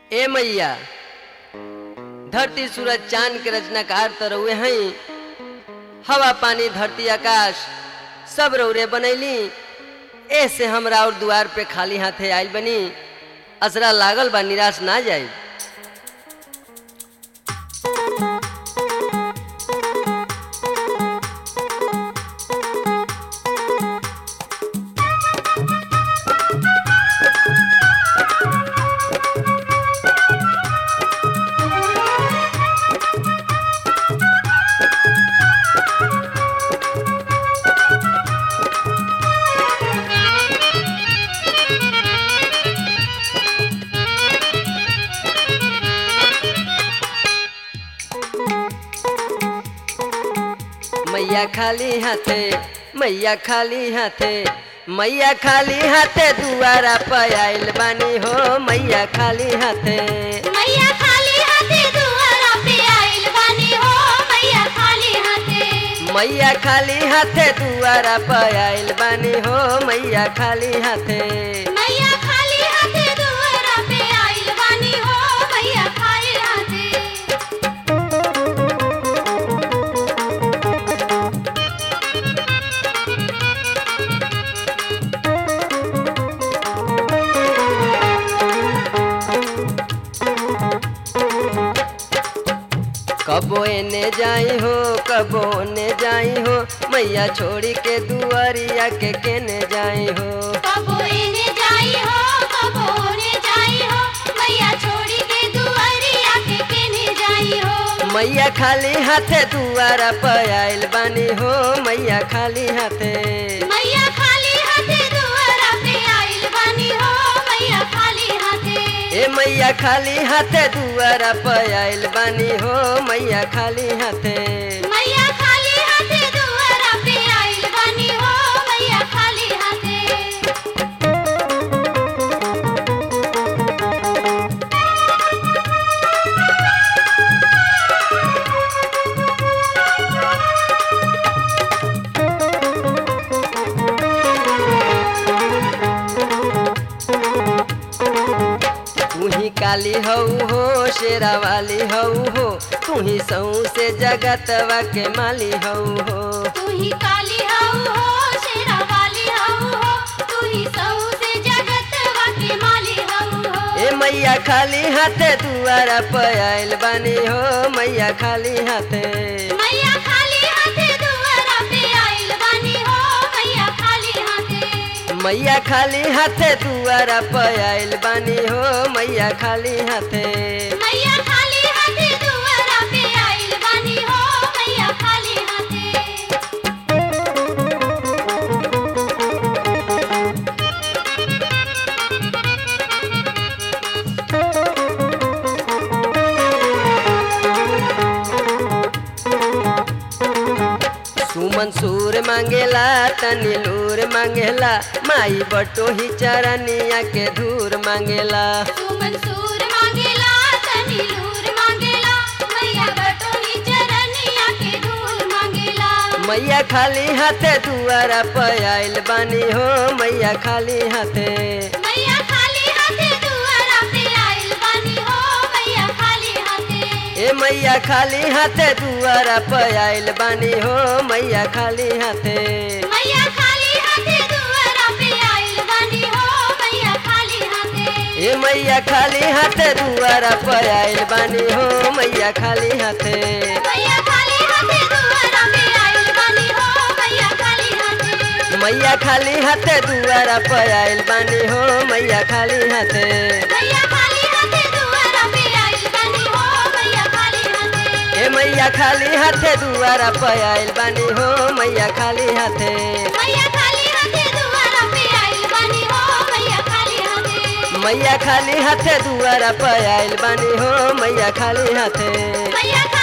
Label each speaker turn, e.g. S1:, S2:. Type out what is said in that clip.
S1: ए मैया धरती सूरज चांद के रचनाकार तो रउए हई हवा पानी धरती आकाश सब रौरे बनैली ऐसे हमरा और दुआर पे खाली हाथे आइल बनी असरा लागल बा निराश ना जाई मैया खाली हाथे मैया खाली हाथे मैया खाली हाथे दुआरा पे आइल बानी हो मैया खाली हाथे
S2: मैया खाली हाथे दुआरा पे आइल बानी हो मैया खाली हाथे
S1: मैया खाली हाथे दुआरा पे आइल बानी हो मैया खाली हाथे
S2: मैया खाली हाथे दुआरा पे आइल बानी हो मैया खाली हाथे
S1: कबो एने जाई हो कबो ने जाई हो मैया छोड़ी के दुआरिया के केने जाई हो
S2: कबो एने जाई हो कबो ओने जाई हो मैया छोड़ी के दुआरिया के केने जाई हो
S1: मैया खाली हाथे दुआरा पे आइल बानी हो मैया खाली हाथे
S2: मैया खाली हाथे दुआरा पे आइल बानी हो मैया खाली हाथे
S1: ए मैया खाली हाथे दुआरा पे आइल बानी हो मैया खाली हाथे
S2: मैया खाली हाथे दुआरा पे आइल बानी हो मैया खाली हाथे
S1: तू ही काली हऊ हो शेरा वाली हऊ हो तू ही सऊ से जगतवा के माली हऊ हो
S2: तू ही काली हऊ हो शेरा वाली हऊ हो तू ही सऊ से जगत के माली हऊ हो
S1: ए मैया खाली हाथे दुआरा पे आइल बानी हो मैया खाली हाथे
S2: मैया खाली हाथे दुआरा पे आइल बानी हो मैया खाली हाथे
S1: मैया खाली हाथे दुआरा पे आइल बानी हो मैया खाली हाथे
S2: मैया खाली हाथे दुआरा पे आइल बानी हो मैया खाली हाथे
S1: सुमन सूर मांगेला तनी लूर मांगेला माई बटो ही चरनिया के धूर मांगेला
S2: तू मंसूर मांगेला तनी लूर मांगेला मैया बटोही चरनिया के धूल मांगेला
S1: मैया खाली हाथे दुआरा पे आइल बानी हो मैया खाली हाथे
S2: मैया खाली हाथे दुआरा पे आइल बानी हो मैया खाली हाथे
S1: ए मैया खाली हाथे दुआरा पे आइल बानी हो मैया खाली हाथे
S2: मैया खाली हाथे दुआरा पे आइल बानी हो मैया खाली हाथे
S1: ए मैया खाली हाथे दुआरा पे आइल बानी हो मैया खाली हाथे
S2: मैया खाली हाथे दुआरा पे आइल बानी हो मैया खाली हाथे
S1: मैया खाली हाथे दुआरा पे आइल बानी हो मैया खाली हाथे
S2: मैया खाली हाथे दुआरा पे आइल बानी हो मैया खाली हाथे
S1: ए मैया खाली हाथे दुआरा पे आइल बानी हो मैया खाली हाथे
S2: मैया खाली हाथे दुआरा पे आइल बानी हो मैया खाली हाथे
S1: मैया खाली हाथे दुआरा पे आइल बानी हो मैया खाली हाथे
S2: मैया